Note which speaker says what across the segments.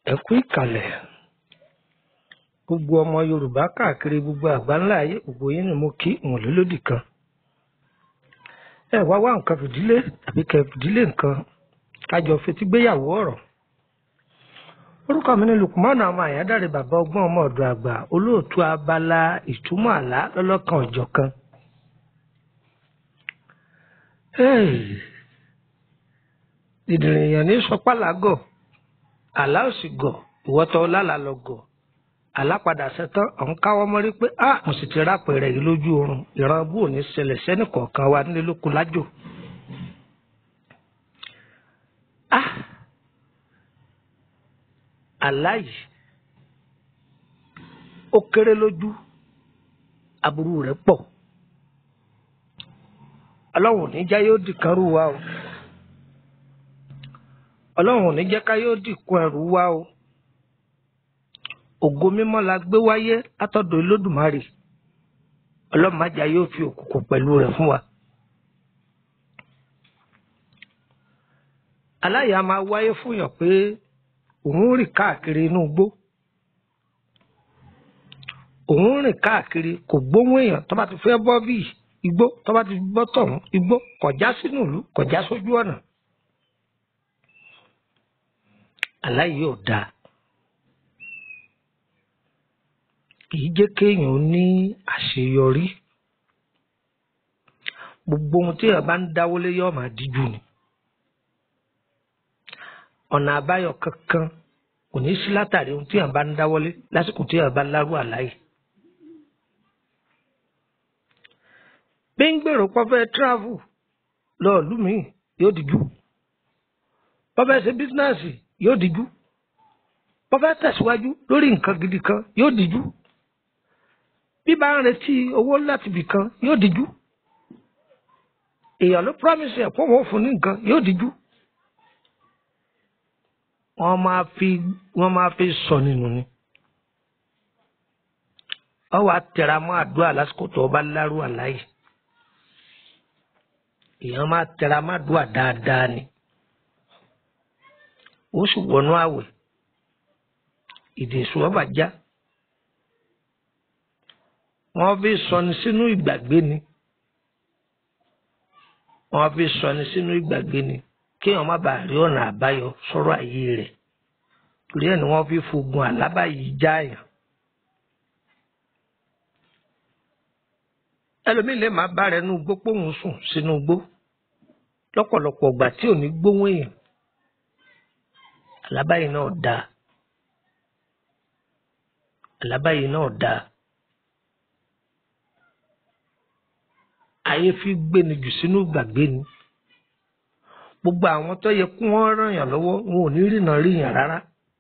Speaker 1: ẹ kú ìkàlẹ̀ gbogbo ọmọ yorùbá káàkiri gbogbo àgbáńlá ayé gbogbo yín ni mo kí wọn lólódì kan ẹ wá wá nǹkan fìdílé tàbí kẹ fìdílé nǹkan kájọ fetí gbéyàwó ọ̀rọ̀ orúkọ mi ni lukumanu ọmọ àyádáre bàbá ọgbọ́n ọmọ ọ̀dọ̀ àgbà olóòtú abala ìtumọ̀ àlá lọ́lọ́kan ọ̀jọ̀kan dìdìrìn èèyàn ní sọpálágọ̀ àlá ò sì gọ̀ ìwọ́tọ̀ ọlálà lọ gọ̀ àlá padà ṣetán ọ̀hún káwọ́ mọ́rí pé a mo sì ti rápẹ̀rẹ̀ yìí lójú oorun ìran bú òní ṣẹlẹ̀ sẹ́nì kọ̀ọ̀kan wa nílé lóko lájò. a àlá yìí ó kéré lójú aburú rẹ̀ pọ̀ ọlọ́run ò ní jẹ́ yóò dì kan rú wa o ọlọ́run ò ní jẹ́ ká yóò dì kun ẹrù wa o ògo mímọ́ la gbé wáyé látọ̀dọ̀ olódùmarè ọlọ́màjà yóò fi òkùnkùn pẹ̀lú rẹ̀ fún wa. aláya máa wáyé fún yàn pé òun rìn káàkiri inú igbó òun rìn káàkiri kò gbóhùn èèyàn tó bá ti fẹ́ bọ́ bíi igbó tó bá ti bọ́ tọ̀hún igbó kọjá sínú ìlú kọjá sójú ọ̀nà aláyé ò dáa kìí jẹ́ kéèyàn ní àṣeyọrí gbogbo ohun tí èèyàn bá ń dáwọ́lé yóò máa díjú ni ọ̀nà àbáyọ kankan kò ní sí látàrí ohun tí èèyàn bá ń dáwọ́lé lásìkò tí èèyàn bá lárú àláyé. bí ń gbèrò pọ́fẹ́ travel lọ́ọ̀lú mi yóò díjú pọ́fẹ́ ṣe bísínẹ́sì yóò díjú pọ́fẹ́ tẹ̀síwájú lórí nǹkan gidi kan yóò díjú bí bá ń retí owó láti bì kan yóò díjú èèyàn ló promise ẹ̀ pé wọ́n fún ní nǹkan yóò díjú wọ́n máa fi wọ́n máa fi sọ nínú ni ọ wàá tẹra mọ́ àdúrà lásìkò tó o bá lárú àláyé èèyàn máa tẹra mọ́ àdúrà dáadáa ni ó sì wọnú àwẹ̀ ìdèsù ọba já wọ́n fi sọni sínú ìgbàgbé ni wọ́n fi sọni sínú ìgbàgbé ni kéèyàn má bàa rí ọ̀nà àbáyọ sọ̀rọ̀ ayé rẹ̀ torí ẹ̀ ni wọ́n fi fogun àlábàyí jáàyàn. ẹlòmíì lè má bá rẹ̀ nú igbó pòun sùn sínú igbó lọ́pọ̀lọpọ̀ ọgbà tí ò ní gbóhùn èèyàn àlábàyí náà dáa àlábàyí náà dáa ayé fi gbéni jù sínú gbàgbé ni gbogbo àwọn tó yẹ kí wọ́n ràn yàn lọ́wọ́ wọn ò ní rìnà ríyàn rárá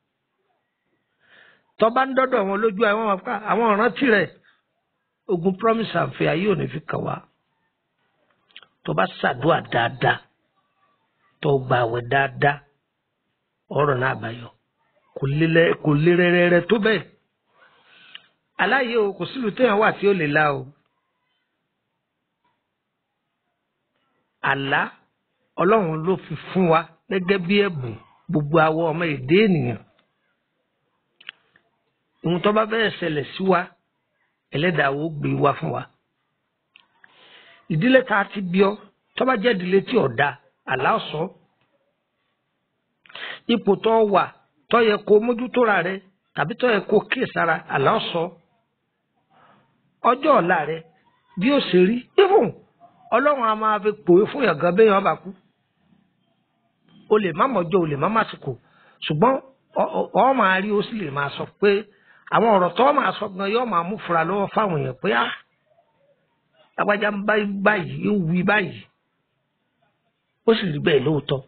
Speaker 1: tó bá ń dọ́dọ̀ wọn lójú àwọn ọ̀pá àwọn ọ̀rántí rẹ̀ ogun promise àǹfẹ́ ayé ò ní fi kàn wá tó bá ṣàdúrà dáadáa tó gbààwẹ̀ dáadáa ọ̀rọ̀ náà àbáyọ kò lé rẹ́rẹ́rẹ́ tó bẹ́ẹ̀ aláyé o kò sílùú téèyàn wà tí ó lè la o àlá ọlọ́run ló fi fún wa gẹ́gẹ́ bí ẹ̀bùn gbogbo àwọn ọmọ èdè ènìyàn ohun tó bá bẹ́ẹ̀ ṣẹlẹ̀ sí wa ẹlẹ́dàá ó gbé wá fún wa ìdílé tá a ti bí ọ tó bá jẹ́ ìdílé tí ò da àlá ọ̀sọ́ ipò tó wà tó yẹ kó mójútó ra rẹ tàbí tó yẹ kó kíyèsára àlá ọ̀sọ́ ọjọ́ ọ̀la rẹ bí ó ṣe rí even ọlọ́run a máa fi pòwe fún yàgàn bẹ́ẹ̀ yẹn bá kú o lè má mọ̀jọ́ o lè má màsìkò ṣùgbọ́n ọ máa rí o sì lè máa sọ pé àwọn ọ̀rọ̀ tó máa sọ gan yóò máa mú fura lọ́wọ́ fáwọn èèyàn pé á agbájá ń bá báyìí ń wí báyìí ó sì rí bẹ́ẹ̀ lóòótọ́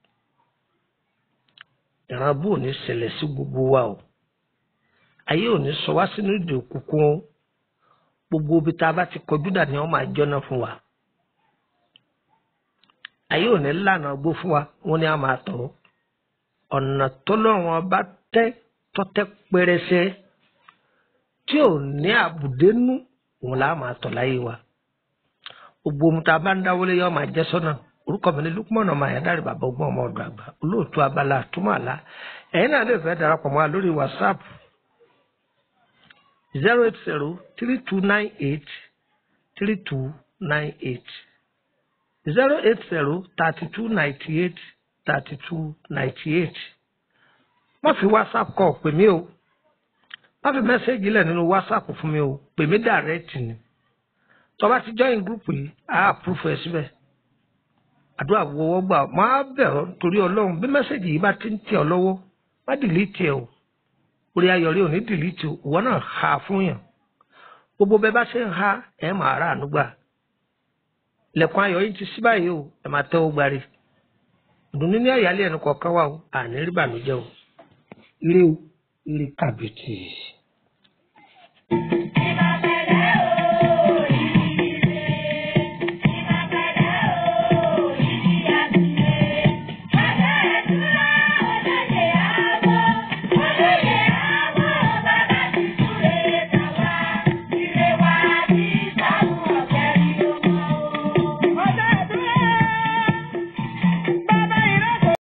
Speaker 1: ìran bó ní ṣẹlẹ̀ sí gbogbo wa o ayé ò ní sọ wá sínú ìdè òkùnkùn o gbogbo ibi tá a bá ti kọjú dà ní wọn máa jọ́nà fún wa ayé ò ní lànà gbó fún wa wọn ni a máa tọ̀ ọ̀nà tó lọ́rùn ọba tẹ́ tọ́tẹ́ pẹrẹsẹ tí ò ní àbùdénú òun là á máa tọ̀ láyé wa gbogbo ohun tá a bá ń dáwọ́lé yọ máa jẹ́ sọ́nà orúkọ mi ní Lukman ọmọ àyádáre bàbá ọgbọ́n ọmọ ọ̀dọ̀ àgbà olóòtú abala àtúmọ̀ àlá ẹ̀yin náà lè fẹ́ darapọ̀ mọ́ wa lórí whatsapp zero eight zero three two nine eight three two nine eight zero eight zero thirty two ninety eight thirty two ninety eight má fi whatsapp kọ pè mí o má fi mẹ́sẹ̀gì lẹ̀ nínú whatsapp fún mi o pè mí direct ni tó bá ti join group yìí á approve ẹ síbẹ̀ àdúrà wọ́wọ́ gbà máa bẹ̀ ọ́ torí ọlọ́run bí mẹ́sẹ̀gì yìí bá ti ń tẹ̀ ọ́ lọ́wọ́ má dìlítì ẹ o orí ayọ̀rí ò ní dìlítì o ìwọ náà ha fún yàn gbogbo bẹ́ẹ̀ bá ṣe ń ha ẹ̀ máa rà àánú gbà lẹ̀kùn ayọ̀ yìí ti sí báyìí o ẹ̀ máa tẹ́wọ́ gbari ìdùnnú ní àyálẹ̀ ẹnu kọ̀ọ̀kan wà o àní rí bànújẹ́ o ire o ire kàbìtì. thank you